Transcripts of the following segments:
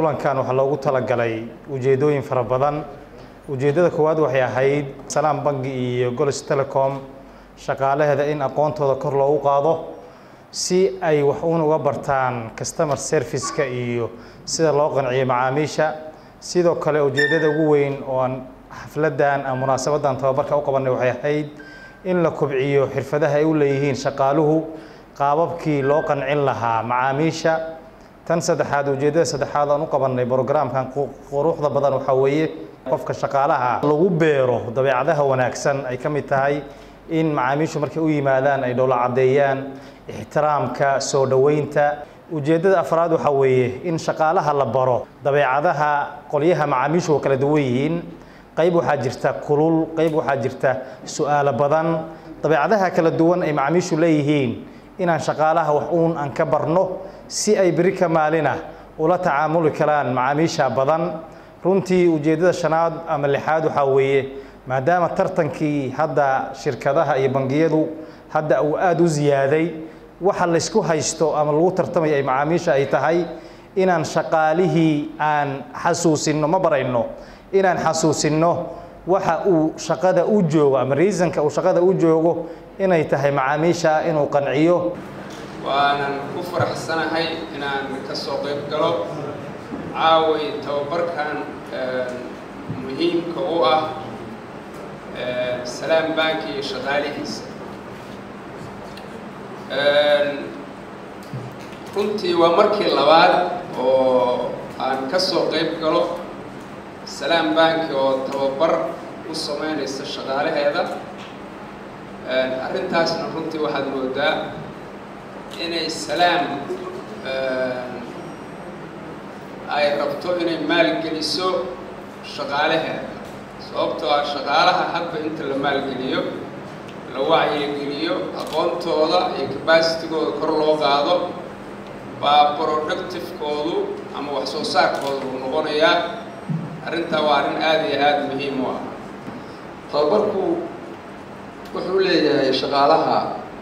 kulankan waxaa loogu talagalay ujeedooyin fara badan ujeeddada koowaad waxay ahayd salaam bangi iyo golis telecom shaqaalaheeda in aqoontooda kor loogu qaado si ay wax uun uga bartaan customer service-ka iyo sida loo qanciyo macaamiisha sidoo kale ujeeddada ugu weyn oo aan xafladdan ama munaasabadan tababarka u qabanay waxay ahayd in la kobciyo xirfadaha ay u leeyihiin shaqaaluhu qaababkii loo qancin lahaa macaamiisha tan saddexaad ujeeddada saddexaad aan u qabanay brogramkan quruxda badan waxaa weeye qofka shaqaalaha lagu beero dabeecadaha wanaagsan ay ka mid tahay in macaamiishu markay u yimaadaan ay dhowla caddeeyaan ixtiraamka soo dhoweynta ujeeddada afraad waxaa weeye in shaqaalaha la baro dabeecadaha qolyaha macaamiishu waa kala duwan yihiin qayb waxaa jirta kulul qayb waxaa jirta su-aalo badan dabeecadaha kala duwan ay macaamiishu leeyihiin inaan shaqaalaha wax uun aan ka barno si ay beri ka maalina ula tacaamuli karaan macaamiisha badan runtii ujeeddada shanaad ama lixaad waxaa weeye maadaama tartankii hadda shirkadaha iyo bangiyadu hadda uu aada u ziyaaday waxa laysku haysto ama lagu tartamaya ay macaamiisha ay tahay inaan shaqaalihii aan xasuusinno ma barayno inaan xasuusinno waxa uu shaqada u joogo ama reasonka uu shaqada u joogo inay tahay macaamiisha inuu qanciyo waanan ku faraxsanahay inaan ka soo qayb galo caaway tababarkan muhiimka u ah salaam banki iyo shaqaalihiisa runtii waa markii labaad oo aan ka soo qayb galo salaam banki oo tababar u sameynaysa shaqaalaheeda arrintaasna runtii waxaad moodaa inay salaam ay rabto inay maalgeliso shaqaalaheeda sababtoo ah shaqaalaha hadba inta la maalgeliyo la wacyigeliyo aqoontooda iyo cabacitigooda kor loo qaado baa productivekoodu ama wax soo saarkooda uu noqonayaa arrintaa waa arrin aada iyo aada muhiim u ah tababarku wuxuu leeyahay shaqaalaha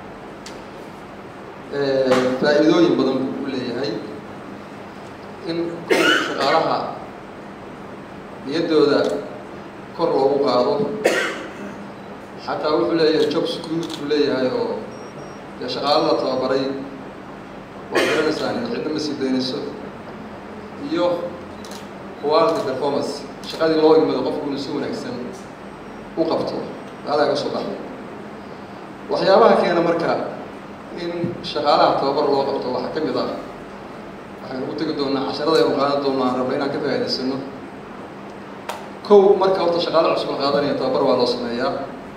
faa'iidooyin badan buu u leeyahay in kow shaqaalaha niyaddooda kor loogu qaado xataa wuxuu leeyahay job security buu leeyahay oo dee shaqaalo la tababaray waa garanaysaan in cidna ma sii daynayso iyo quality performance shaqadii loo yimado qofku inuu si wanaagsan u qabto aadaa ga soo baxday waxyaabaha keena marka in shaqaalaha tababar loo qabto waxaa ka mid ah waxaynu ku tegi doonaa casharada aynu qaadan doonaa aan rabna inaan ka faa'idaysano kow marka horta shaqaale cusub la qaadanaya tababar waa loo sameeyaa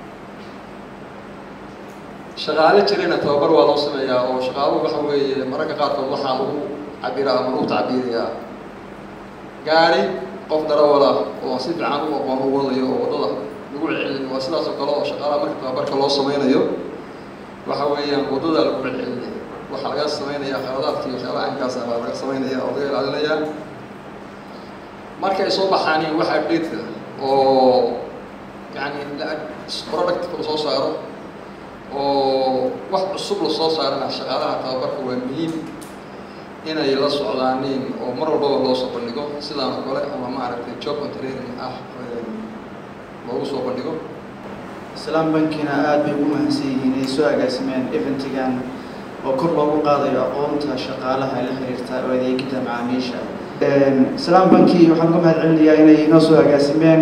shaqaale jirayna tababar waa loo sameeyaa oo shaqaaluhu waxa weeye mararka qaarkood waxaa lagu cabiraa ama lagu tacbiirayaa gaari qof darawala oo si fiican u aqoon u wadayo oo waddada lagu celcelinayo waa sidaas oo kale oo shaqaalaha marka tababarka loo sameynayo waxa weeyaan waddada lagu celcelinaya waxaa laga sameynaya khaladaadka iyo waxyaabaha aynkaas ah baa laga sameynaya oo laga ilaalinayaa markay soo baxaaniin waxaa dheedka oo yani productka la soo saaro oo wax cusub la soo saarana shaqaalaha tababarka waa muhiim inay la socdaaniin oo mar walbaba loo soo bandhigo sidaan oo kale ama maaragtay job contraring ah loogu soo bandhigo islaam bankina aada bay ugu mahadsan yihiin inay soo agaasimeen eventigan oo kor loogu qaadayo aqoonta shaqaalaha la xiriirta oo adeegidda macaamiisha islaam banki waxaan uga mahad celinayaa inay inoo soo agaasimeen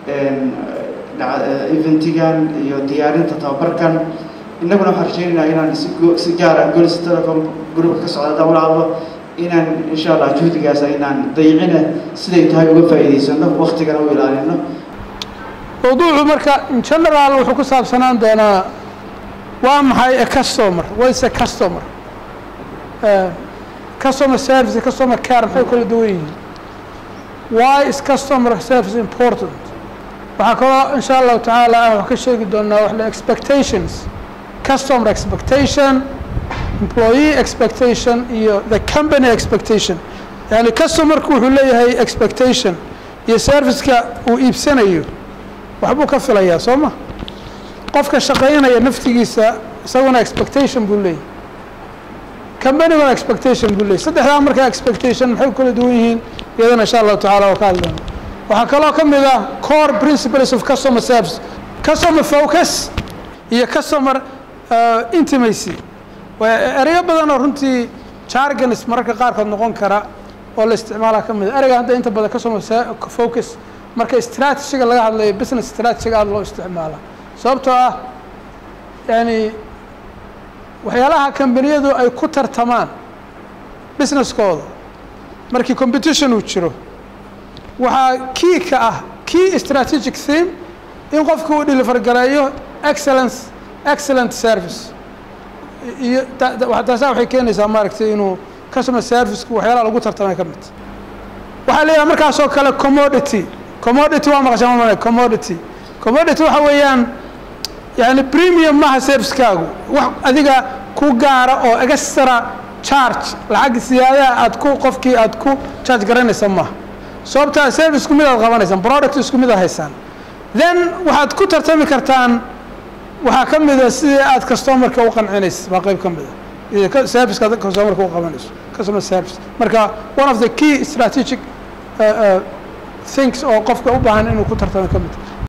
eventigan iyo diyaarinta tababarkan innaguna waxaan rajeynaynaa inaan si si gaara golis telecom groupka ka socda haddaan ula hadlo inaan insha allah juhdigaas aynaan dayicina siday tahay uga faa'iidaysano waktigana u ilaalino mawduucu marka in general wuxuu ku saabsanaan doonaa waa maxay a customer what is a customer customer service iyo customer care maxay kala duwan yihiin why is customer service important waxaa kaloo insha allahu tacaala aan wax ka sheegi doonaa wax la expectations customer expectation employee expectation iyo the company expectation yani customerku wuxuu leeyahay expectation iyo serviceka uu iibsanayo waxbuu ka filayaa soo ma qofka shaqaynaya naftigiisa isaguna expectation buu leeyahy companyguna expectation buu leeyay saddexdaa markaa expectation maxay kala duwan yihiin iyadana insha allahu tacala waa ka hadli doona waxaa kaloo ka mid ah core principles of customer service customer focus iyo customer uh, intimacy waa ereyo badan oo runtii jargons mararka qaarkood noqon kara oo la isticmaalaa ka mid a ereyga hadda inta badan customer focus marka strategiga laga hadlayo business strategiga aada loo isticmaala sababtoo ah yani waxyaalaha kambaniyadu ay ku tartamaan businesskooda markii competition uu jiro waxaa key ka ah key strategic theme in qofku uu deliver gareeyo excellence excellent service iyo taasa waxay keenaysaa maaragtay inuu customer serviceku waxyaalaha lagu tartamay ka mid waxaa leeyahay markaas oo kale commodity commodity waa maqashaan ma commodity commodity waxa weeyaan yani premium maaha servicekaagu wax adiga ku gaara oo extra charge lacag siyaadaha aad ku qofkii aad ku charge garanaysa maaha sababtaa service isku mid aad qabanaysaan product isku mid aad haysaan then waxaad ku tartami kartaan waxaa ka mida sidii aad customerka u qancinaysa waa qayb ka mida serviceka aad customerka u qabanayso customer service marka one of the key strategic uh, uh, things oo qofka u baahan inuu ku tartamo ka mid